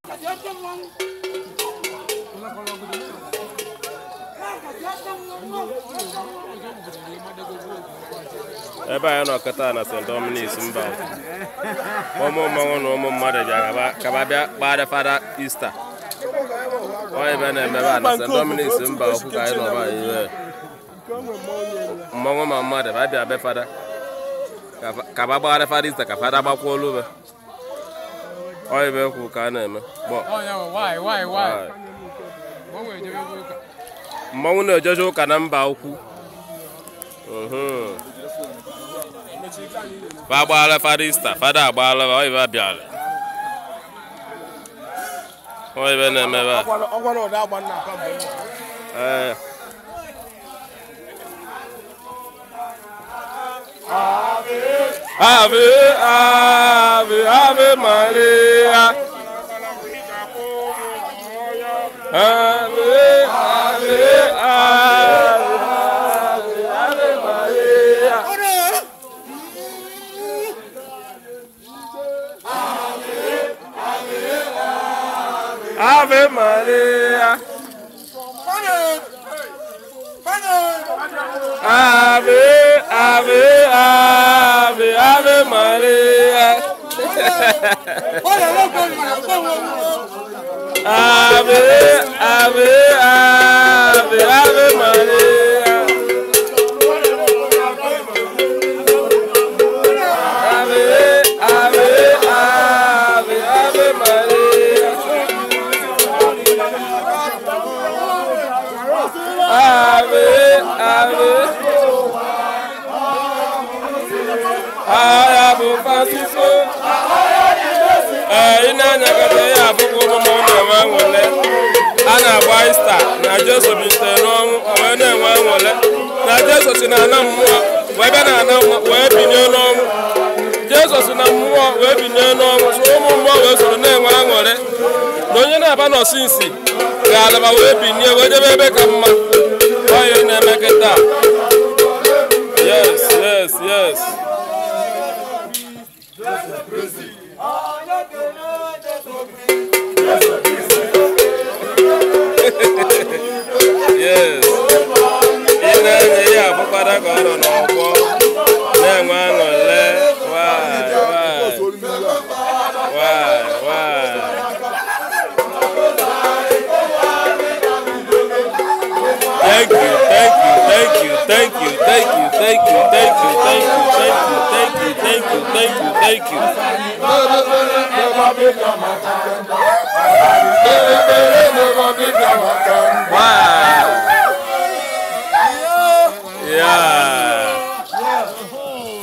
ebe anyị nọ kịta na st dominic mba ụmụ mmanwụ na ụmụ mmadụ bịa ka ba bịa kparị fada ista onye ebe na-emebe a na st dominic mba okwu ka anyị nọba ihe mmanwụ ma mmadụ ba bịa be fada ka ba gbagharị fada ista ka fada gbakwuo olube onye ebe kwu ka a na-eme gbọ mmanwụ na-ejeje ụka na mba ukwu fa agbaala fada ista fada agbaala oyibe bịara oyibe na-emebe a ee ave ave ave maria ave ave ave ave maria Ave Maria. Ave, ave, ave, ave Maria. Ave, ave, ave, ave Maria. Ave, ave, ave, ave Maria. Ave, ave. Aya bụ Francisco. Ee, ị na-anyagata ya abụkwa ụmụmụ na-enwe anwụle. A na-agba ista na Jesu bilitere n'ọnwụ o wee na-enwe anwụle. Na Jesu si na ana mmụọ wee bịa na ana mmụọ wee binye n'ọnwụ. Jesu si na mmụọ wee binye n'ọnwụ so ụmụ mmụọ wee soro na-enwe aṅụrị. Na onye na-aba n'osinsi ga-alaba wee binye wee debe ebe ka mma. Onye na-eme kịta. Yes, yes, yes. yes ị na-enye ya abụkwara ka ọ nọ n'ọkwọ na-enwe aṅụle Why, why? Why, why? Thank you, thank you, thank you, thank you, thank you, thank you, thank you, thank you, thank you, thank you, thank you, thank you, thank you. Wow. Yeah.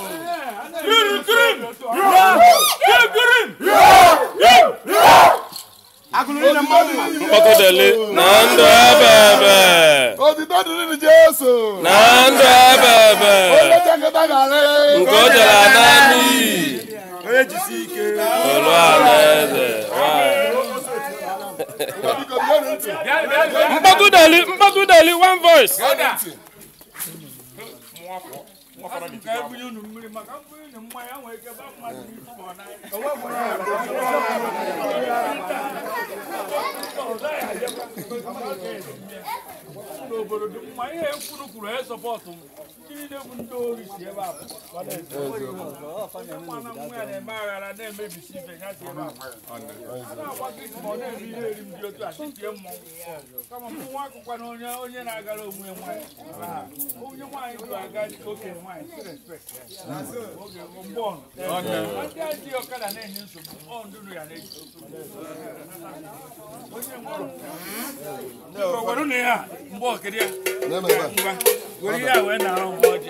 Mkpọkọdele na ndụ ebe ebe Otito dịrị na Jesu. na ndụ ebe ebe Onye je nkịta gara nke o jere ana n'iyi Onye jisi ike. olu ala eze Wow. Biko bịanụ ntị. mkpọkọdele mkpọkọdele one voice Bịanụ ntị. n'obodo dị mma ihe ekwuru kwuru e sọpọtụ m ndị niile bụ ndị ori si ebe a pụta mana nwa ya na-eme aghara na-emebisi ibe ya si ebe a a na-agba gị ma ọ na-eme ihe eri m dị otu a titie mmọnwụ kama mmụnwa akụkwa na onye onye na-agara onwe nwaanyị onye nwaanyị bụ aga dịka okenye nwaanyị si respekt oge mgbe ọnụ ndị a ji ọkada na-enye nsogbu ọ ndụnụ ya na-eji onye nwe were na ya mgbe okiri ya Na-eme ebe a. ngwa were ihe a wee na-arụ mgbe ọjị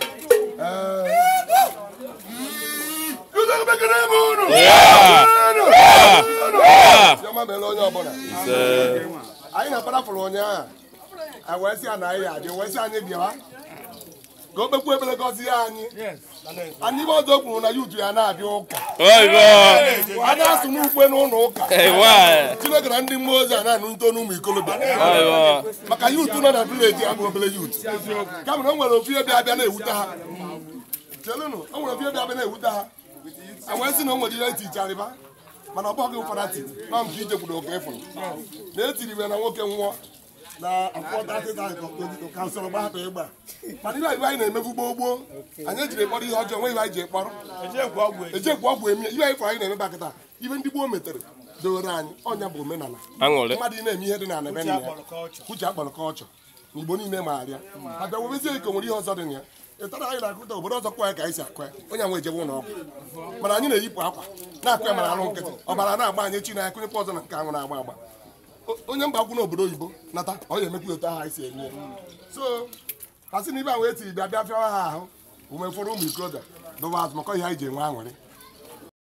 Ụzọ ekpekere ebe unu. Yeah. Unu. Yeah. Unu. Yeah. Chiọma meela onye ọbụla. ise Anyị na-akparapụrụ ụnyaahụ. Anyị wee sị ya na anyị adị wee sị anyị bịawa. Ka o kpekwu ebere gọzie anyị. Anyị ibe ọzọ kwuru na yutu ya na-abịa ụka. oyibo A na-asụ n'ukwe n'ụlọ ụka. ewa Chineke na ndị mmụọ ozi a na-anụ nto n'ụmụ ikolobịa. oyibo maka yutu nọ na vileji abụ obere yutu kama na o nwere ofu ihe bịa abịa na-ewute ha chelụnụ o nwere ofu ihe bịa abịa na-ewute ha a wee sị na o nwere ihe eti icharịba mana ọ bụghị ụfọdụ tiri na nke ije kwuru oke ịfụrụ na etiri iwe na nwoke nwụọ na akwụkwọ ka usoro gbahapụ ịgba mana ihe iwe anyị na-emebu gboo gboo anyị ejiri kpọrọ ihe ọjọọ nwe ihe anyị ji kpọrọ ejekwu ọgwụ eme ihe anyị fọrọ anyị na-eme bakịta ihe ndị gboo metere dowere anyị ọnya bụ omenala aṅụrị mmadụ ị na-eme ihe dị na ebe nna ya uche akpọrọ kọlchọ na igbo niile maara abịa webezie iko nwere ihe ọzọ dị na ya ịtara anyị na-akụta obodo ọzọ kwa ya ka anyị si akụ ya onye nwe ejebe ụlọ ọgwụ mana anyị na-eyipụ akwa na-akụ ya mara arụ nkịtị ọbara na-agba anyị chi na ya kụnyekwa ọzọ na nke ahụ na-agba agba O- onye mba akwụ n'obodo oyibo nata ọ ya emekwa otu ahụ anyị si eme ya so ha sị na ibe ahụ etiri bịa bịa fịawa ha ahụ ume fọrọ ụmụ ikorobịa dụwa azụ maka ihe anyị ji enwe aṅụrị